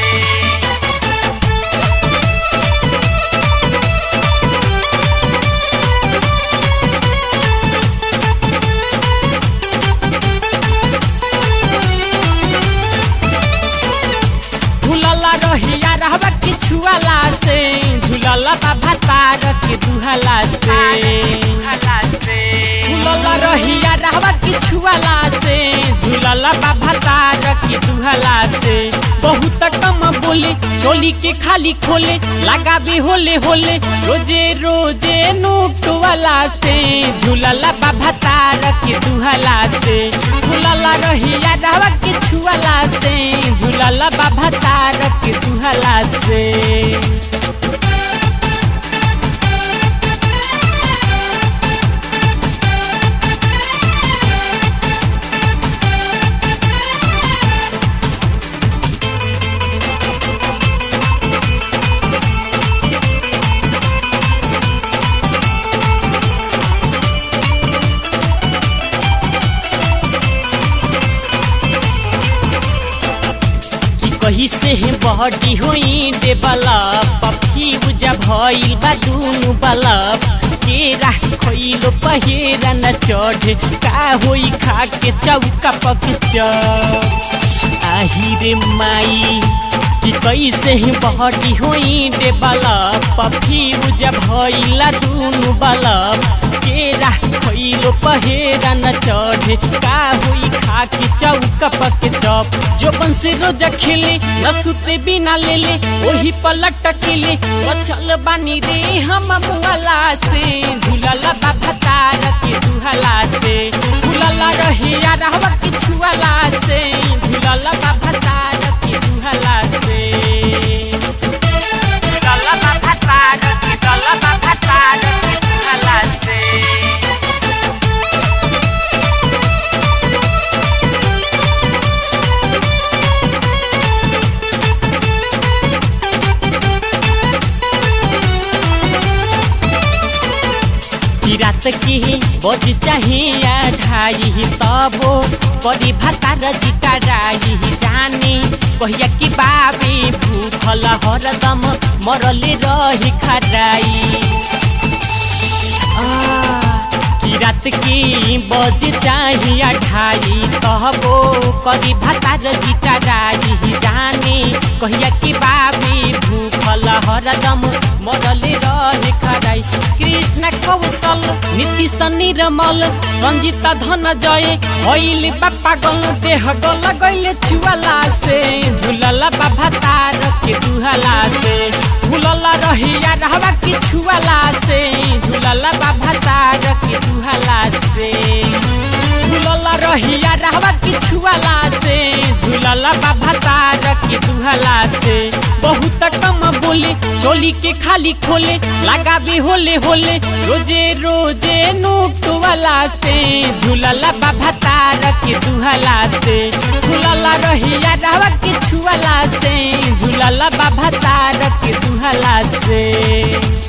झूलला रहिया रहबा कि छुआला से झूलला बाबा तार के दुहला से झूलला रहिया रहबा कि छुआला से झूलला बाबा तार के दुहला से बहुत कम बोले चोली के खाली खोले लगाबे होले होले रोजे रोजे नोट वाला से झूलला बाबा तार के दुहला से झूलला रहिया रहबा कि छुआला से झूलला बाबा तार के दुहला से कि कही से बहटी होई दे बलब पफी बुझा भइल बा दुनु बलब के राही खइलो पहेरा न चढ़े का होई खा के चौका पक आही रे माई कि कैसे ही बहटी होई दे बलब पफी बुझा भइला दुनु बलब के राही खइलो पहेरा न चढ़े का होई खा के चौका पक चप जो से रोज खेले न सुते बिना ले ले वही पलट केले बचल बानी रे हम मुआला से झूलला बाबा तार के दुहला से झूलला रहिया रहवा के छुआला से झूलला बाबा तार के दुहला से झूलला बाबा तार के झूलला बाबा तार के दुहला से कि रात की बज चाहिए ढाई तबो करी भातार जिटा राई जाने कहिया कि बाबे भूखल हरदम मरले रही खराई कि रात की बज चाहिए ढाई तबो करी भातार जिटा राई जाने कहिया कि बाबे भूखल हरदम मरले रहे खराई कृष्ण कौशल नीतीश निर्मल संजीता धन जय होइल बापा गल देह गल गइले छुआला से झुलला बाबा तार के दुहला से झुलला रहिया रहवा के छुआला से झुलला बाबा तार के दुहला से झुलला रहिया रहवा के छुआला से झुलला बाबा तार के दुहला से बहुत कम बोले चोली के खाली खोले लगाबे होले होले रोजे रोजे नोट वाला से झूलला बाबा तार के दुहला से झूलला रहिया रहवा के छुआला से झूलला बाबा तार के दुहला से